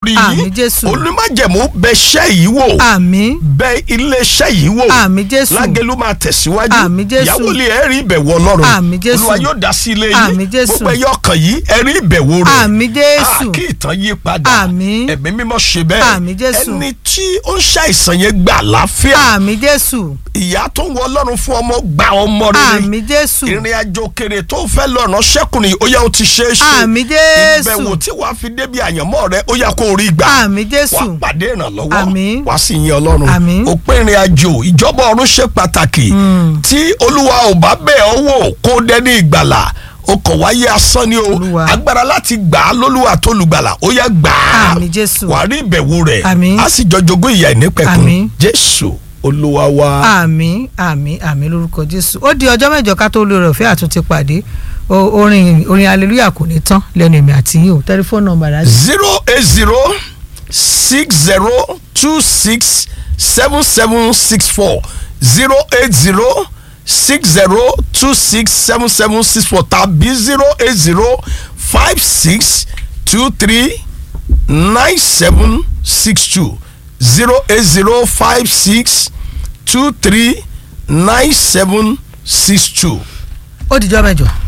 lórí Àmín, yín Jésù. olùmájẹ̀mú bẹ iṣẹ́ yìí wò àmín bẹ iléeṣẹ́ yìí wò Àmín, Jésù. lágẹ̀lú máa tẹ̀síwájú Àmín, Jésù. ìyàwó lè ẹ̀rí ìbẹ̀wò ọlọ́run Àmín, Jésù. olúwa yóò dá sí ilé Àmín, yín Jésù. gbogbo ẹyọ ọkàn yìí ẹ̀rí ìbẹ̀wò rẹ̀ Àmín, Jésù. Ah, kí ìtàn yí padà Àmín. ẹ̀mí mímọ́ ṣe bẹ́ẹ̀ Àmín, Jésù. ẹni tí ó ń ṣàìsàn yẹn gbà láfíà àmín jésù ìyá tó ń wọ ọlọ́run fún ọmọ gba ọmọ rere àmín jésù ìrìn àjò kèrè tó fẹ́ lọ́nà ṣẹ́kùnrin ó yá ó ti ṣe é ṣe àmín jésù ìbẹ̀wò tí wàá fi débi àyànmọ́ rẹ ó yá kó rí gbà àmín jésù wàá pàdé ìrànlọ́wọ́ Àmín. wàá sì yin ọlọ́run Àmín. ó pé ìrìn àjò ìjọba ọ̀run ṣe pàtàkì tí olúwa ò bá bẹ̀ ọ́ wò kó dẹ́ni ìgbàlà ó kọ̀ wáyé asán ni o Olúwa. agbára láti gbà á lólúwa tó lùgbàlà ó yá gbà á Àmín, Jésù. wàá rí ìbẹ̀wò rẹ̀ Àmín. á sì jọ jogún ìyà ìnípẹ̀kun Àmín. jésù olúwa wa. àmín àmín àmín lórúkọ jésù ó di ọjọ́ mẹ́jọ ká tó lóore ọ̀fẹ́ àtúntì pàdé O- orin orin hallelujah kò ní tán lẹ́nu èmi àti yín o tẹlifóònù nọ́mbà rà zero eight zero six zero two six seven seven six four zero eight zero six zero two six seven seven six four tàbí zero eight zero five six two three nine seven six two zero eight zero five six two three nine seven six two. ó dijọ́ mẹ́jọ.